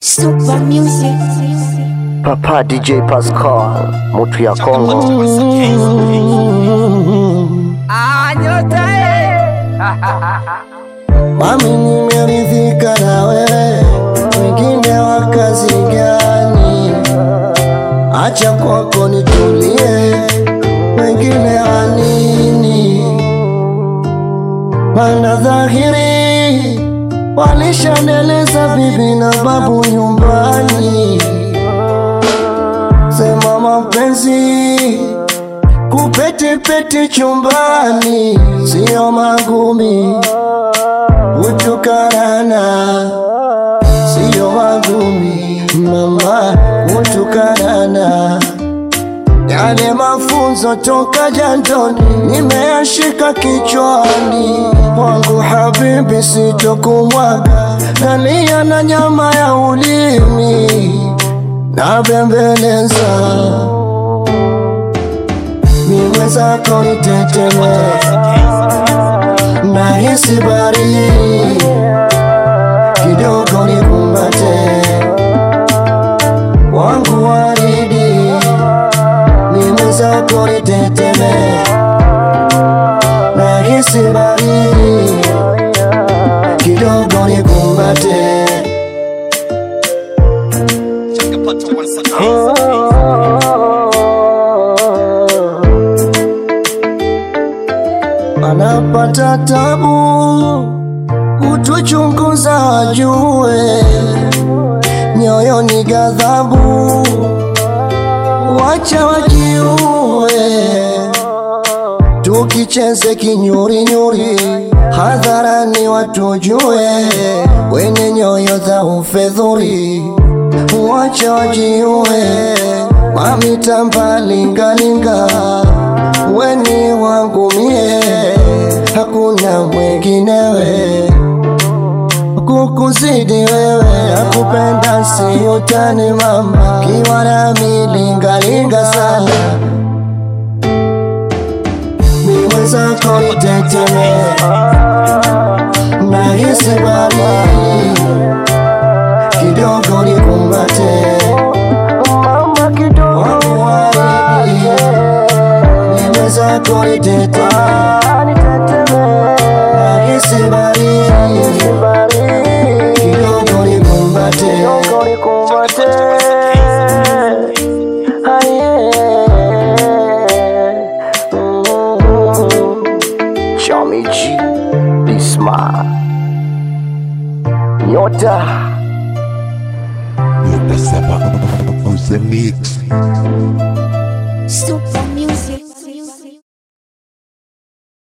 Super music. Papa DJ Pascal, mutu ya Kongo. Mami, nimeridhika nawe, wengine wa kazi gani? Acha kwako nitulie, wengine wa nini? Mana dhahiri walishaneleza bibi na babu nyumbani, sema mapenzi kupetepete chumbani, sio magumi kutukarana siyo magumi mama, kutukarana yale mafunzo toka jandoni nimeyashika kichwani wangu habibi, sitokumwaga nalia na nyama ya ulimi na bembeleza migwe zako iteteme nahisi baridi kidogo nikumbate wangu waridi mimi zako niteteme nahisi baridi kidogo nikumbate anapata tabu kutuchunguza wajue nyoyo ni ghadhabu wacha wajiue tukicheze kinyurinyuri hadharani watujue wenye nyoyo za ufedhuri wacha wajiue mamita lingalinga weni wangu mie hakuna mwenginewe kukuzidi wewe akupenda si utani mama kiwa nami lingalinga sana miwe zako iteteme nahisi baridi kidogo nikumbate mama kidogo wangu waridi miwe zako iteteme nahisi baridi kidogo nikumbate Chami G, Bisma, Nyota. Nyota Saba on the mix.